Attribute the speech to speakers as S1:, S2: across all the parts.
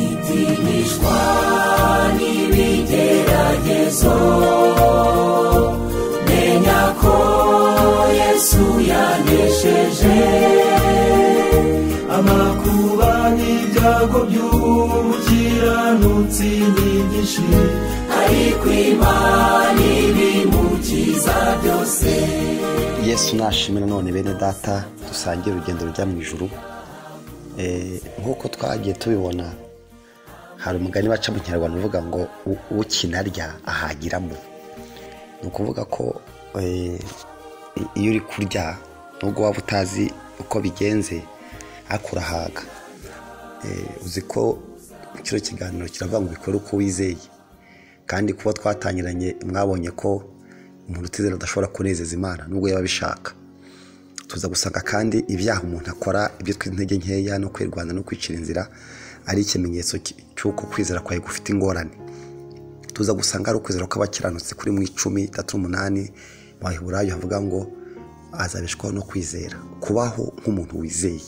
S1: azimishwa n'ibigeragezo menya ko yesu yanesheje amakuba n'ibyago by'umukiranutsi nyinshi ariko imana ibimukiza byose
S2: yesu nashimira none bene data dusangiye urugendo rujya mu ijuru Eh, nk'uko twagiye tubibona hari umugani baca mu kinyarwanda uvuga ngo "U- ukina arya ahagiramo ni ukuvuga ko eh, i- iyo uri kurya nubwo waba utazi uko bigenze ariko urahaga Eh, uzi ko kino kiganiro kiravuga ngo bikore uko wizeye kandi kuba twatangiranye mwabonye ko umuntu utizera adashobora kunezeza imana nubwo yaba abishaka tuza gusanga kandi ibyaha umuntu akora ibyo twita intege nkeya no kwirwanda no kwicira inzira ari ikimenyetso ki- cy'uko kwizera kwawe gufite ingorane tuza gusanga ari ukwizera kw'abakiranutsi kuri mu icumi itatu n'umunani mu baheburayo havuga ngo azabeshwaho no kwizera kubaho nk'umuntu wizeye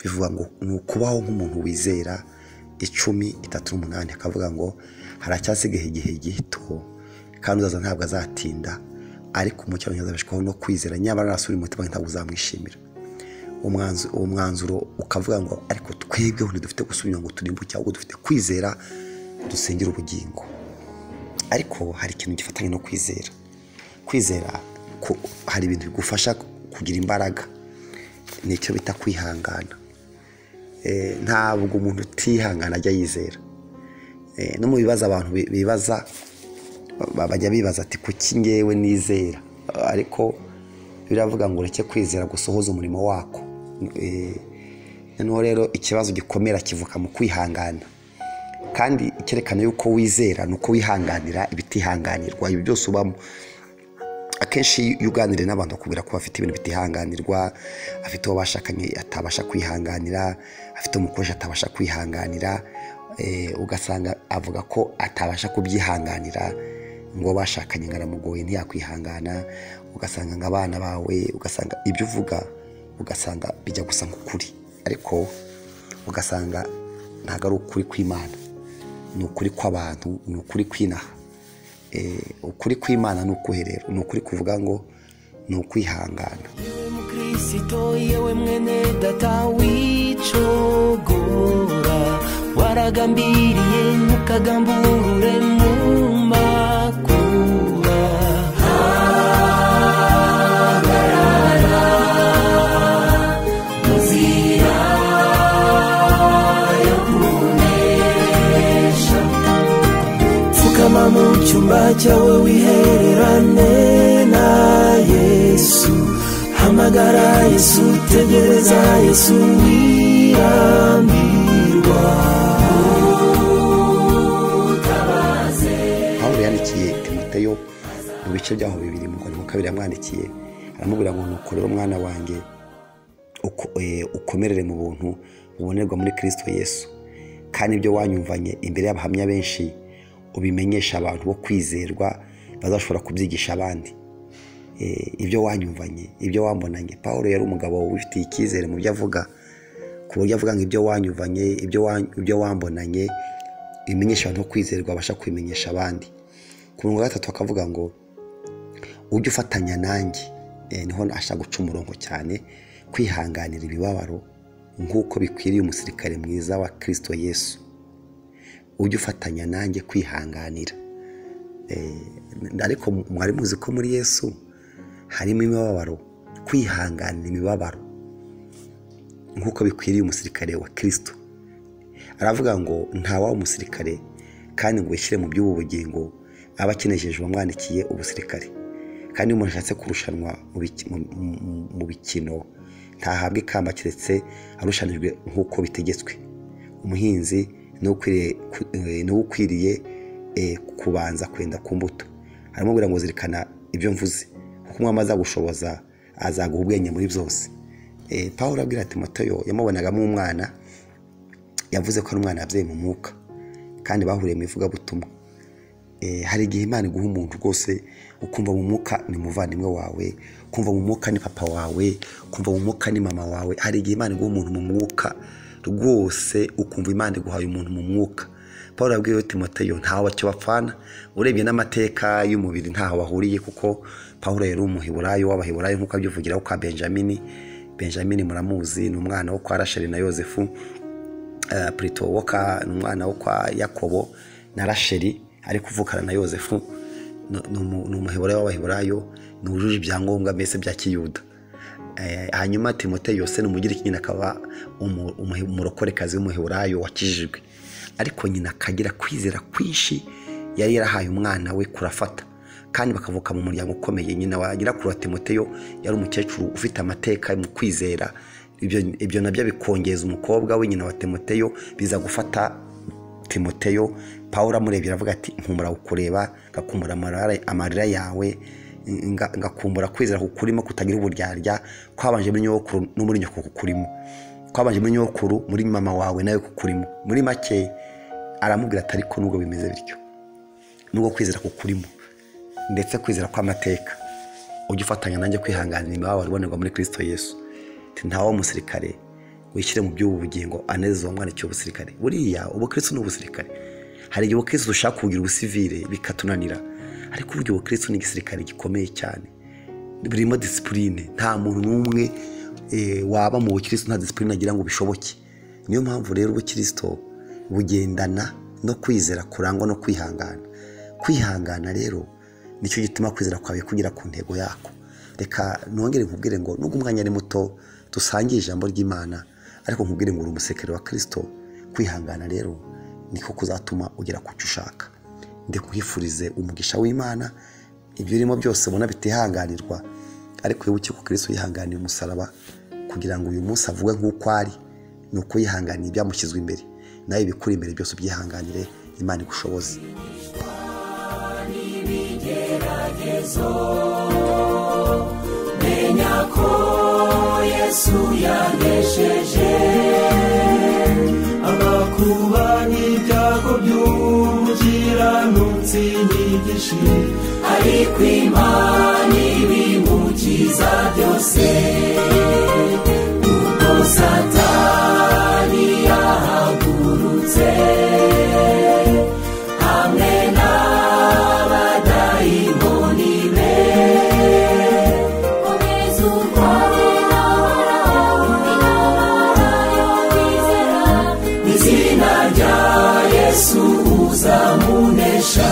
S2: bivuga ngo ni ukubaho nk'umuntu wizera icumi itatu n'umunani akavuga ngo haracyasigaye igihe gito kandi uzaza ntabwo azatinda ariko umukiranutsi azabeshwaho no kwizera nyamara nasubira umutima ntabwo uzamwishimira umwanzu- uwo mwanzuro ukavuga ngo ariko twebweho ntidufite gusubira ngo turimbuke ahubwo dufite kwizera dusengera ubugingo ariko hari ikintu gifatanye no kwizera kwizera ku- hari ibintu bigufasha kugira imbaraga ni icyo bita kwihangana Eh, ntabwo umuntu utihangana ajya yizera Eh, no mu bibazo abantu bi- bibaza ba- bajya bibaza ati kuki ngewe nizera ariko biravuga ngo ureke kwizera gusohoza umurimo wako Eh, noneho rero ikibazo gikomera kivuka mu kwihangana kandi icyerekana yuko wizera ni uko wihanganira ibitihanganirwa ibi byose ubamo akenshi iyo uganiriye n'abantu bakubwira ko bafite ibintu bitihanganirwa afite uwo bashakanye atabasha kwihanganira afite umukoresha atabasha kwihanganira eh, ugasanga avuga ko atabasha kubyihanganira ngo bashakanye ngo aramugoye ntiyakwihangana ugasanga ngo abana bawe ugasanga ibyo uvuga ugasanga bijya gusa nk'ukuri ariko ugasanga ntabwo ari ukuri kw'imana ni ukuri kw'abantu ni ukuri kw'inaha Eh, ukuri kw'imana ni ukuherera ni ukuri kuvuga ngo ni ukwihangana
S1: umukristo yewe mwene data wicogora waragambiriye ntukagamburure mu makura hagarara mu nzira yo kunesha pfukama mu cyumba cyawe wihererane na yesu hamagara yesu tegereza yesu wirambirwa
S2: pawulo yandikiye timoteyo mu bice byaho bibiri mu kwandiko kabiri yamwandikiye aramubwira ngo nuko rero mwana wanjye uko- eh, ukomerere mu buntu bubonerwa muri kirisito yesu kandi ibyo wanyumvanye imbere y'abahamya benshi ubimenyesha abantu bo kwizerwa bazashobora kubyigisha abandi Eh, ibyo wanyumvanye ibyo wambonanye paul yari umugabo wifitiye icyizere mu byo avuga ku buryo avuga ngo ibyo wanyumvanye ibyo wa- ibyo wambonanye bimenyesha abantu bo kwizerwa babasha kubimenyesha abandi ku murongo wa gatatu akavuga ngo ujye ufatanya nanjye Eh, niho ashaka guca umurongo cyane kwihanganira imibabaro nk'uko bikwiriye umusirikare mwiza wa kirisito yesu ujye ufatanya nanjye kwihanganira Eh, ariko mwari muzi ko muri yesu harimo imibabaro kwihanganira imibabaro nk'uko bikwiriye umusirikare wa kirisito aravuga ngo ntawawe umusirikare kandi ngo wishyire mu by'ubu bugingo aba akenejejwe uwamwandikiye ubusirikare kandi iyo umuntu ashatse kurushanwa mu biki- mu- mu- mu bikino ntahabwa ikamba keretse arushanijwe nk'uko bitegetswe umuhinzi niwe ukwiriye ku- eh, niwe ukwiriye eh, kubanza kwenda ku mbuto aramubwira ngo zirikana ibyo mvuze kuko umwami azagushoboza azaguha ubwenge muri byose Eh, pawulo abwira timoteyo yamubonagamo umwana yavuze ko ari umwana yabyaye mu mwuka kandi bahuriye mu ivugabutumwa Eh, hari igihe imana iguha umuntu rwose ukumva mu mwuka ni umuvandimwe wawe kumva mu mwuka ni papa wawe kumva mu mwuka ni mama wawe hari igihe imana iguha umuntu mu mwuka rwose ukumva imana iguhaye umuntu mu mwuka paul abwiwe timoteyo ntawe wacyo bapfana urebye n'amateka y'umubiri ntaho bahuriye kuko paul yari umuhiburayo w'abahiburayo nk'uko abyivugiraho kwa benjamin benjamin muramuzi ni umwana wo kwa rasheli na yosefu purito wo ni umwana wo kwa yakobo na rasheli ari kuvukana na yosefu ni umuheburayo w'abaheburayo ni uwujuje ibyangombwa mbese bya kiyuda hanyuma timote yose ni umugiriki nyine akaba umurokorekazi w'umuheburayo wakijijwe ariko nyina akagira kwizera kwinshi yari yarahaye umwana we kurafata kandi bakavuka mu muryango ukomeye nyina wagira kuri timoteyo yari umukecuru ufite amateka mu kwizera ibyo nabyo bikongeza umukobwa we nyina wa timoteyo biza gufata timoteyo paul amurebye aravuga ati nkumura kukureba ngakumura amarira yawe ngakumbura kwizera kukurimo kutagira uburyarya kwabanje muri nyogokuru no muri nyoko kukurimo kwabanje muri nyogokuru muri mama wawe nawe kukurimo muri make aramubwira atari ko nubwo bimeze bityo nubwo kwizera kukurimo ndetse kwizera kw'amateka ujye ufatanya nanjye kwihanganira imibabaro ibonerwa muri kirisito yesu ntawe w'umusirikare wishyire mu by'ubu bugingo anezeza umwandikira ubusirikare buriya ubukristo ni ubusirikare hari igihe ubukristo dushaka kugira ubusivire bikatunanira ariko uburyo ubukristo ni igisirikare gikomeye cyane burimo disipurine nta muntu n'umwe waba mu bukristo nta disipurine agira ngo bishoboke niyo mpamvu rero ubukristo bugendana no kwizera kurangwa no kwihangana kwihangana rero nicyo gituma kwizera kwawe kugera ku ntego yako reka nongere nkubwire ngo nubwo umwanya ari muto dusangiye ijambo ry'imana ariko nkubwire ngo uri umusekere wa kirisito kwihangana rero niko kuzatuma ugera ku cyo ushaka ndikuhifurize umugisha w'imana ibyo urimo byose ubona bitihanganirwa ariko wibuke ko kirisito yihanganiye umusaraba kugira ngo uyu munsi avugwe nk'uko ari ni uko yihanganiye ibyamushyizwe imbere nawe ibikuri imbere byose ubyihanganire imana igushoboze
S1: menya ko yesu yanesheje amakuba n'ibyago by'umukiranutsi nyigishe ariko imana ibimukiza byose kuko satani yahagurutse hamwe n'abadayimoni be mu izina rya yesu uzamunesha